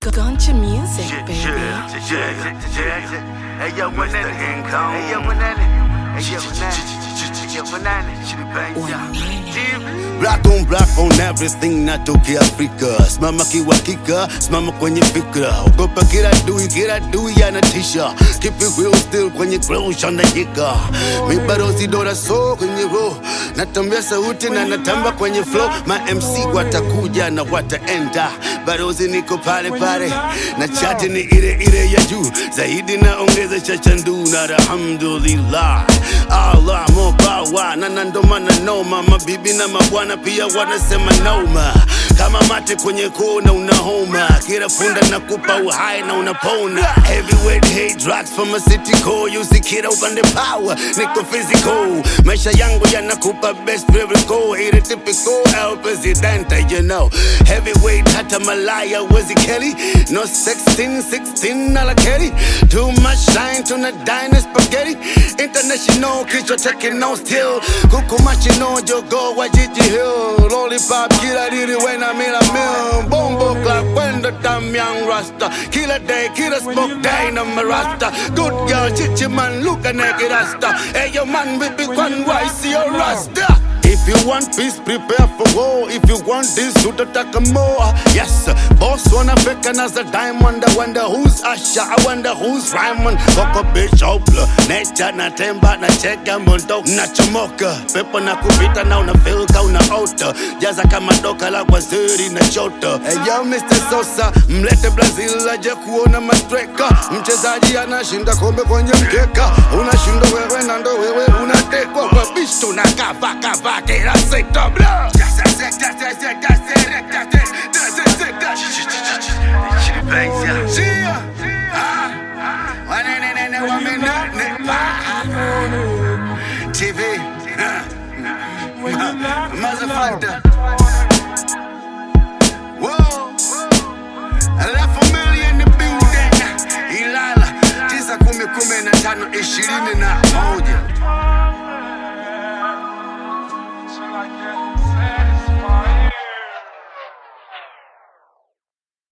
Guncha music, Shit, baby. shit, shit, shit, shit, shit. Hey yo, Mr. Income. Hey yo, Banana. Hey yo, Banana. Hey yo, Banana. Shit, bang, yeah. Black on black on everything natokea Afrika, simama kiwakika, simama kwenye fikra, ogopa kila dui, kila dui anatisha, keep it real still kwenye ground shandajika, mi bado sidora so kwenye roho, natambia sauti na natamba kwenye flow, ma MC watakuja na wataenda, barozi niko pale pale, na chati ni ile ile ya juu, zaidi naongeza chachandu na alhamdulillah, Allah mobawa na na ndo maana noma, mabibi na mabwana pia wanasema noma, kama mate kwenye kona unahoma, kila funda nakupa uhai na unapona. Heavyweight hate drugs from a city core, usikira upande power, niko physical, maisha yangu yanakupa best lyrical, ile typical El Presidente, you know. Heavyweight hata malaya wezi keli, no 16, 16 ala keri, too much shine tuna dine spaghetti, international kichwa chake no still, kuku machino jogo wa jiji hill, lollipop kila diri wena mila mil, bombo clock kwenda tam young rasta, kila day kila smoke day na marasta, good girl chichi man look a naked rasta, hey yo man we be one why see your rasta. If you want peace, prepare for war. If you want this, utataka more. Yes, boss wanafeka na za diamond. I wonder who's Asha, I wonder who's Raymond. Koko Bishop, nature na temba na cheka mondo na chomoka. Pepo na kupita na una feel ka una ota. Jaza kama doka la waziri na chota. Hey yo Mr. Sosa, mlete Brazil aje kuona mastreka. Mchezaji anashinda kombe kwenye mkeka. Unashinda wewe na ndo wewe unatekwa kwa bisto na kava kava kila sekta bla. Shit, bang, yeah. Shia. Ah. Wanenene wamenane pa. TV. Ah. Motherfucker. Whoa. Alafu mili in the building. Ilala. Tisa kumi kumi na tano ishirini na moja.